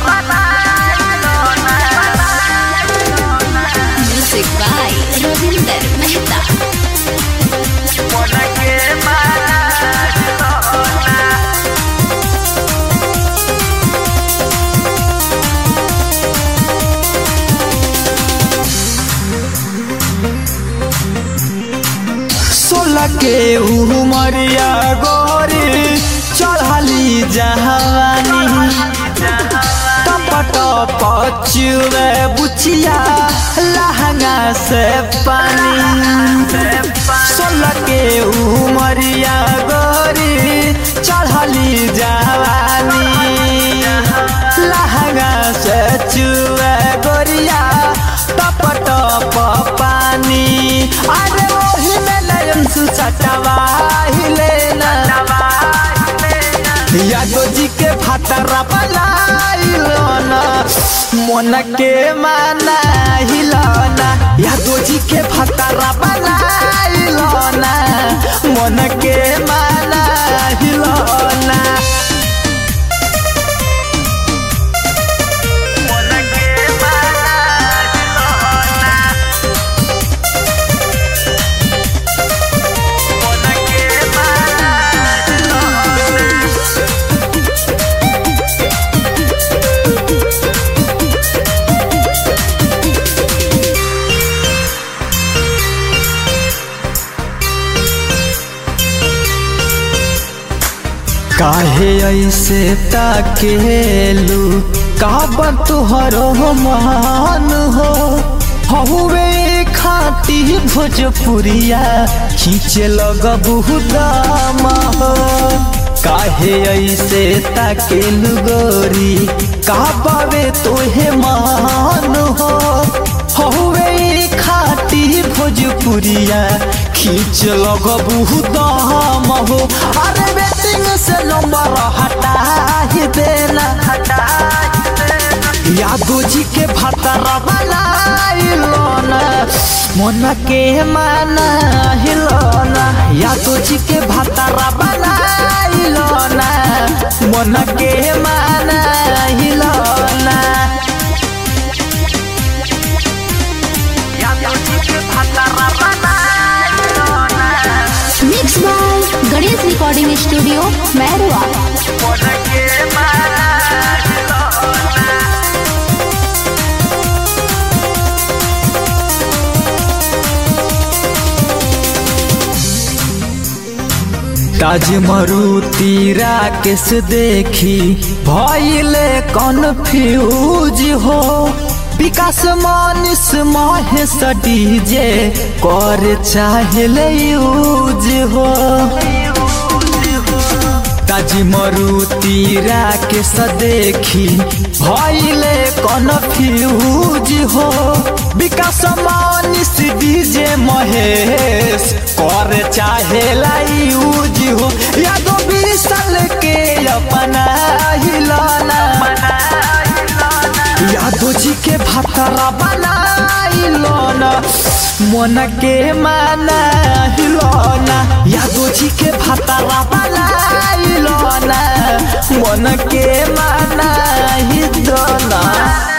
Music by Ravinder Mehta. सोलह के उमरिया गोरी चढ़ली जहानी टपट पचुए बुचिया लहंगा से पानी सोलह के उमरिया गोरी चढ़ली जवानी लहंगा से चुए गोरिया टप टप पानी अरे ओही में नयन सुचटवा हिले यादव जी के भातरा बनाइलो ना मन के माना हिलाना यादव जी के भातरा बनाइलो ना मन के माना हिलाना काहे ऐसे ताकेलू काबर तुहरो मान हो हवे खाटी भोजपुरिया खींचे लगबू दाम हो काहे ऐसे ताकेलू गोरी काबावे तोहे मान हो हवे खाटी भोजपुरिया खींच लगबू दाम हो अरे बेटिंग से नंबर हटा ही देना हटा यादव जी के भतरा बनाइलो ना मन के माना हिलोना यादव जी के भतरा बनाइलो ना मन के माना हिलोना यादव जी के भतरा बनाइलो ना Mixed by Ganesh Recording Studio, Merwa. मन के माना हिलोना ताज मरुती राकेश देखी भइले कन्फ्यूज हो विकास मानिस महेश डीजे कर चाहले यूज हो ताज मरुती राकेश देखी भइले कन्फ्यूज हो विकास मानिस डीजे महेश कर चाहे यूज हो यादव विशाल के अपना हिलाना यादव जी के भातरा बनाइलो ना मन के माना हिलोना यादव जी के भातरा बनाइलो ना मन के माना हिलोना